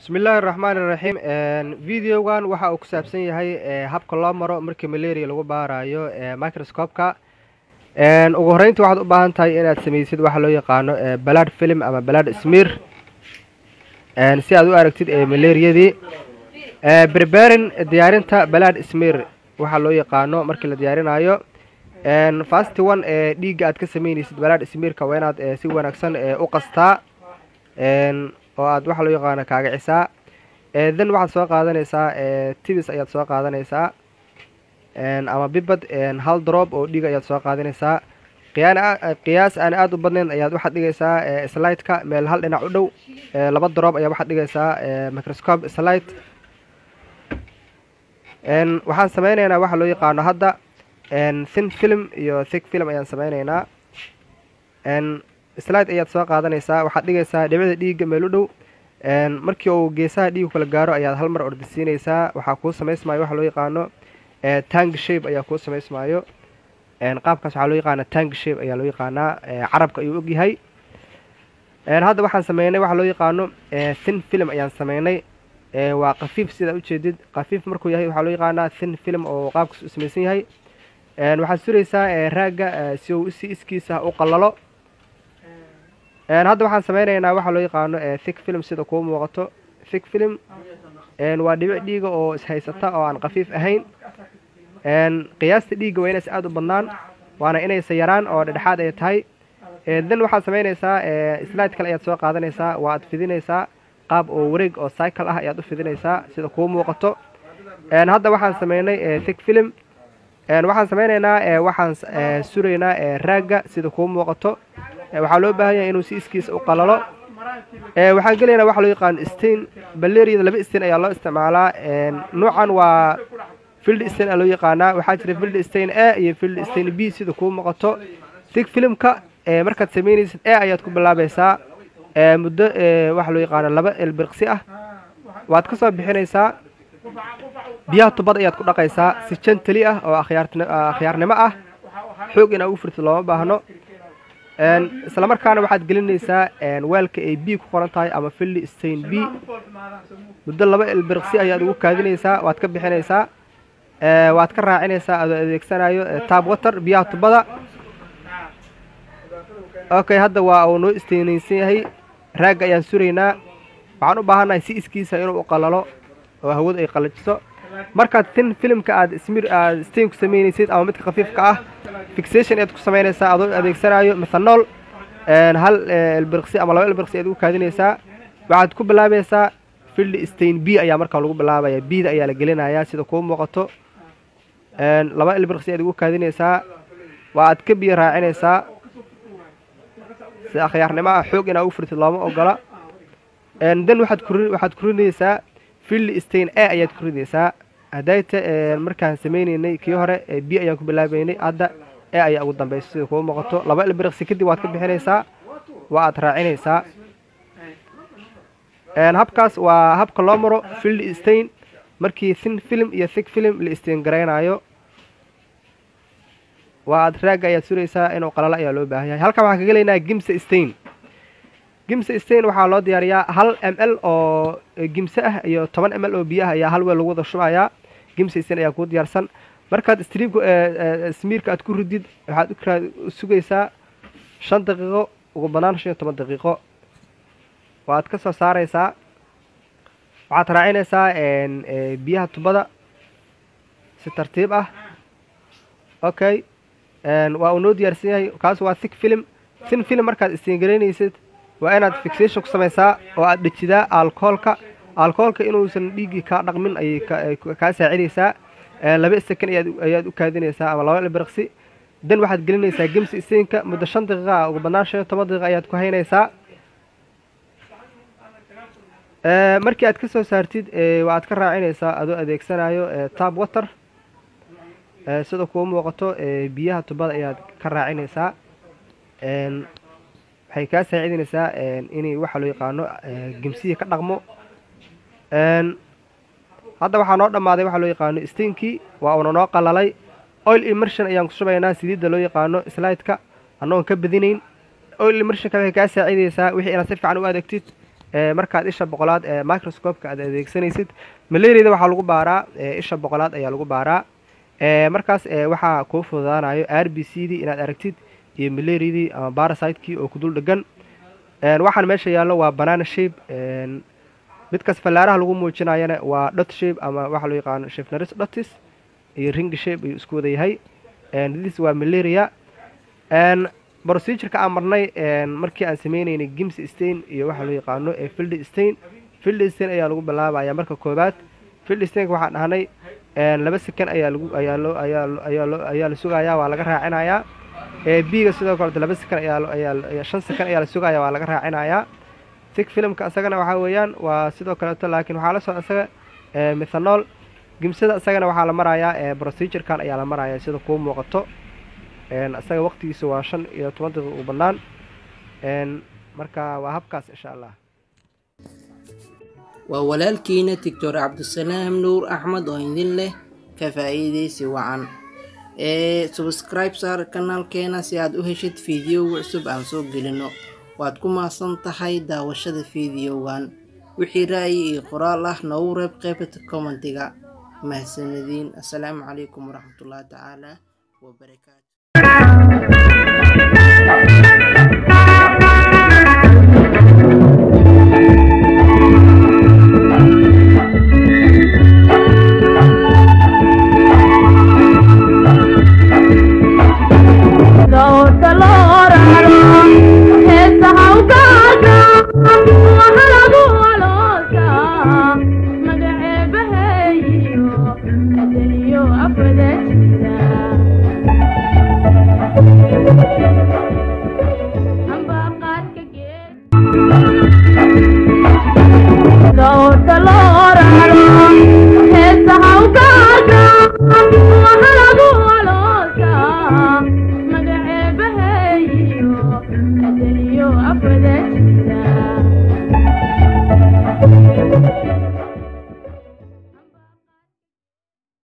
bismillaahi raxmaani raxiim videogan waxa uu ku saabsan yahay habka loo maro markii malaria lagu baarayo microscopeka ugu horreyntii waxaad u baahan tahay inaad samaysid waxa loo yaqaano balad film ama balad smear si aad u aragtid malariadii berberin diyaarinta balad smear waxaa loo yaqaano markii la diyaarinayo fast one ee dhiigga aad ka sameynaysid balad smearka waa inaad si wanaagsan u qastaa oo aad waxa loo yaqaano kaagacisaa then waxaad soo qaadanaysaa tibis ayaad soo qaadanaysaa ama bibad hal drop oo dhiig ayaad soo qaadanaysaa qiyaas aan aada u badnayn ayaad waxaad dhigaysaa slideka meel hal dhinac u dhow laba drop ayaa waxaad dhigaysaa microscope slide waxaan sameyneynaa waxa loo yaqaano hadda thin film iyo thick film ayaan sameyneynaa slide ayaad soo qaadanaysaa waxaad dhigaysaa dhibicda dhiigga meel u dhow markii uu geesaha dhiigu kala gaaro ayaad hal mar ordisiinaysaa waxaa kuu samaysmaayo waxa loo yaqaano tang shape ayaa kuu samaysmaayo qaabkaas waxaa loo yaqaana tang shape ayaa loo yaqaanaa carabka ayuu ogyahay hadda waxaan sameynay waxaa loo yaqaano thin film ayaan sameynay waa kafiif sidaa ujeedid kafiif markuu yahay waxaa loo yaqaanaa thin film oo qaabkaas u samaysan yahay waxaad suraysaa raagga si uu si iskiisa u qalalo hadda waxaan sameyneynaa waxaa loo yaqaano thick film sida kuu muuqato thick film waa dhibic dhiiga oo ishaysata oo aan kafiif ahayn qiyaasta dhiigga waa inays aada u badnaan waana inaysa yaraan oo dhedhexaad ay tahay then waxaad sameynaysaa slide kale ayaad soo qaadanaysaa waa ad fidinaysaa qaab oo wareeg oo cycle ah ayaad u fidinaysaa sida kuu muuqato hadda waxaan sameynay thick film waxaan sameyneynaa waxaan suraynaa raagga sida kuu muuqato waxaa loo baahan yahay inuu si iskiisa u qalalo waxaan gelaynaa waxa loo yaqaano stain baleriada laba stain ayaa loo isticmaalaa nuucan waa field stain aa loo yaqaanaa waxaa jira field stain a iyo field stain b sida kuu muuqato thick filmka markaad sameynaysid a ayaad ku bilaabaysaa muddo waxa loo yaqaano laba elbirqsi ah waad ka soo bixinaysaa biyaha tubad ayaad ku dhaqaysaa si jantali ah oo akhyaarnimo ah xoog inaa ugu furtid looma baahno isla markaana waxaad gelinaysaa weelka ay b ku qoran tahay ama filli stain b muddo laba elbirqsi ayaad ugu kaadinaysaa waad ka bixinaysaa waad ka raacinaysaa adoo adeegsanayo tab water biyaha tubada okay hadda waa uu noo istaynaysan yahay raagga ayaan suraynaa waxaan u baahannahay si iskiisa inuu u qalalo oo hawadu ay qalajiso markaad thin filmka aad smir aad stain ku sameynaysid ama midka khafiifka ah fixation ayaad ku samaynaysaa adoo adeegsanayo methanol hal elbirqsi ama laba elbirqsi ayaad ugu kaadinaysaa waxaad ku bilaabaysaa field stain b ayaa markaa lagu bilaabaya bda ayaa la gelinayaa sida kuu muuqato laba elbirqsi ayaad ugu kaadinaysaa waa aad ka biyo raacinaysaa si akhyaarnimo ah xoog inaa ugu furtid looma ogola then waxaad ku waxaad ku ridaysaa field stain a ayaad ku ridaysaa hadayta markaan sameyneynay kii hore b ayaan ku bilaabeynay hadda e ayaa ugu dambaysa sida kuu muuqato laba elbirqsi kadib waad ka bixinaysaa waa aad raacinaysaa habkaas waa habka loo maro field stain markii thin film iyo thick film la stain garaynayo waa aad raagga ayaad suraysaa inuu qalalo ayaa loo baahan yahay halkan waxaan ka gelaynaa gimse stain gimse stain waxaa loo diyaariyaa hal m l oo gimse ah iyo toban m l oo biyo ah ayaa hal weel lagu wada shubayaa gimse stain ayaa kuu diyaarsan markaad striibka smiirka aad ku ridid waxaad u sugaysaa shan daqiiqo ugu banaan shan iyo toban daqiiqo waad ka soo saaraysaa waxaad raacinaysaa biyaha tubada si tartiib ah okay waa uu noo diyaarsan yahay kaas waa thick film thin film markaad istiingaraynaysid waa inaad fixation ku samaysaa oo aad dhejidaa alcoholka alcoholka inuusan dhiiggii kaa dhaqmin ayay kaa saacidaysaa laba second ayaad u kaadinaysaa ama laba elbirqsi dan waxaad gelinaysaa gemsi stainka muddo shan daqiiqa ah ugu bannaan shan iyo toban daqiiqa ayaad ku haynaysaa markii aad ka soo saartid waa aad ka raacinaysaa adoo adeegsanayo tab water sida kuu muuqato biyaha tubada ayaad ka raacinaysaa waxay kaa saacidinaysaa inay waxa loo yaqaano gemsiya ka dhaqmo hadda waxaa noo dhammaaday waxaa loo yaqaano stainkii waa uuna noo qalalay oil immersion ayaan ku shubaynaa saliidda loo yaqaano slideka annagoon ka badinayn oil immersionka waxay kaa saacidaysaa wixii inaad si fiican u adeegtid markaad isha boqolaad ee microscopeka aad adeegsanaysid malariada waxaa lagu baaraa isha boqolaad ayaa lagu baaraa markaas waxaa kuu fududaanayo r b c dii inaad aragtid iyo malariadii ama barasiteki oo ku dul dhegan waxaan meesha yaallo waa banana shape midkaas fallaaraha lagu muujinayana waa dot shape ama waxaa loo yaqaano shifnaris dotis iyo ring shape ayuu isku wada yahay this waa malaria procedureka aan marnay markii aan sameyneynay gims stain iyo waxaa loo yaqaano field stain field stain ayaa lagu bilaabaya marka koobaad field stainka waxaan dhahnay laba sekan ayaa lagu ayaa loo ayaa ayaa loo ayaa la sugayaa waa laga raacinayaa biga sidoo kaleto laba sekan ayaa ayaa shan sekan ayaa la sugaya waa laga raacinayaa sig filimka isagana waxaa weeyaan waa sidoo kaleeto laakiin waxaa la socda isaga methanol gimsada isagana waxaa la marayaa procedurekan ayaa la marayaa sida kuu muuqato isaga waqtigiisa waa shan iyo toban daqiiq u bannaan marka waa habkaas insha allah waa walaalkiina doctor cabdisalaam nuur axmed oo idin leh ka faa'iidaysi wacan ee subscribe saar kanaalkeena si aad u heshid fiidiyowa cusub aan soo gelino waad ku mahadsan tahay daawashada fiidiyowan wixii ra'yi iyo qoraal ah noogu reeb qaybta commentiga mahadsanadiin assalaamu calaykum waraxmatullahi tacaala wabarakaatu magaceebaheeyo adaniyo afwada jira